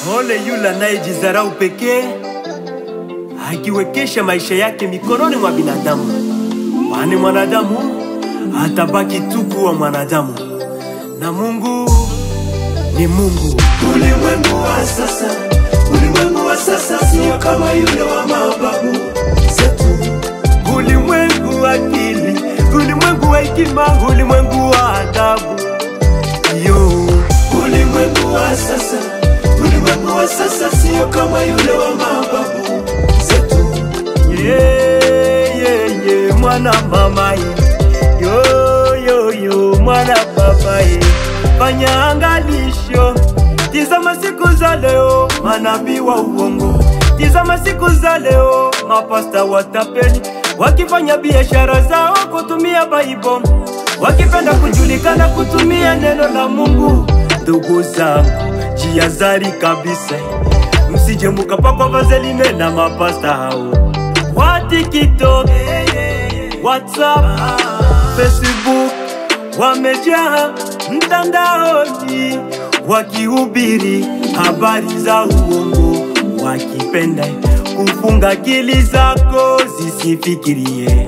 Ole yule anayejidharau pekee akiwekesha maisha yake mikononi mwa binadamu, kwani mwanadamu atabaki tu kuwa mwanadamu na Mungu ni Mungu. Ulimwengu wa sasa, ulimwengu wa sasa sio kama yule wa mababu zetu. Ulimwengu wa akili, ulimwengu wa hekima, ulimwengu wa adabu. Yo, Ulimwengu wa sasa, ulimwengu wa sasa sio kama yule wa mababu zetu. yeah, yeah, yeah, mwana mama ye. yo yo yo mwana baba ye. Fanya angalisho, tizama siku za leo, manabii wa uongo. Tizama siku za leo, mapasta watapeli wakifanya biashara zao kutumia Bible, wakipenda kujulikana kutumia neno la Mungu. Ndugu zangu, jihadhari kabisa, msije mukapakwa vaseline na mapasta hao wa TikTok, WhatsApp, Facebook wamejaa mtandaoni wakihubiri habari za uongo, wakipenda kufunga akili zako zisifikirie.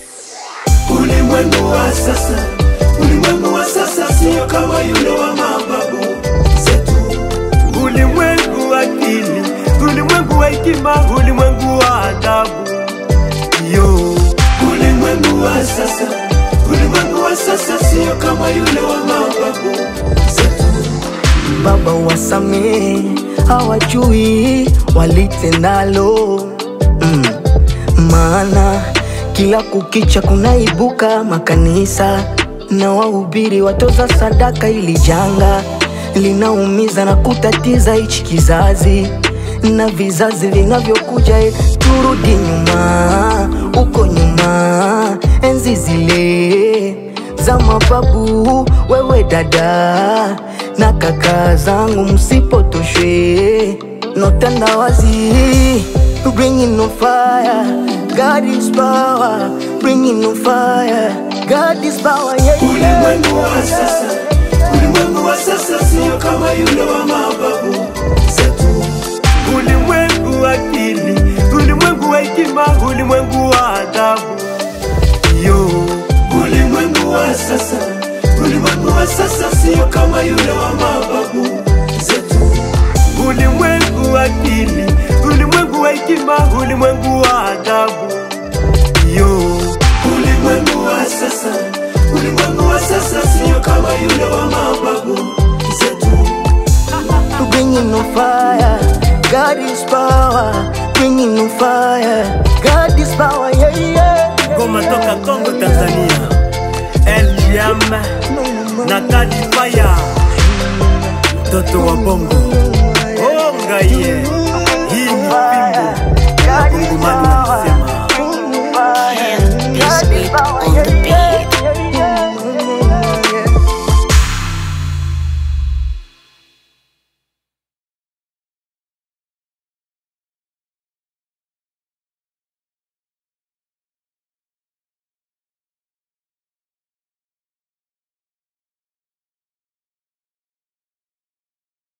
Ulimwengu wa sasa, ulimwengu wa sasa sio kama yule wa mababu zetu. Ulimwengu wa akili, ulimwengu wa hekima, ulimwengu wa adabu. Yo, Ulimwengu wa sasa, ulimwengu wa sasa sio kama yule wa mababu zetu. Baba wasamehe, hawajui walitendalo mm. Maana kila kukicha kunaibuka makanisa na wahubiri watoza sadaka, ili janga linaumiza na kutatiza hichi kizazi na vizazi vinavyokuja. eh, Turudi nyuma, uko nyuma, enzi zile za mababu, wewe dada na kaka zangu, msipotoshwe no tandawazi, bringing no fire, God is power, bringing no fire, God is power, yeah, yeah. Ulimwengu wa sasa, ulimwengu wa sasa sio kama yule wa mababu zetu. ulimwengu wa akili, ulimwengu wa hekima, ulimwengu wa adabu. Yo, Ulimwengu wa sasa, ulimwengu wa sasa sio kama yule wa mababu zetu. ulimwengu wa akili, ulimwengu wa hekima, ulimwengu wa adabu. Yo, Ulimwengu wa sasa, ulimwengu wa sasa sio kama yule wa mababu zetu. bringing no fire. God is power, bringing no fire. God is power, yeah, yeah. ngoma toka Kongo, Tanzania. LGM na Kadi Fire, mtoto wa bongo onga ye, hii ni fimbo God is Wakongomani wanasema power, bringing no fire. This God is beat power, on yeah, the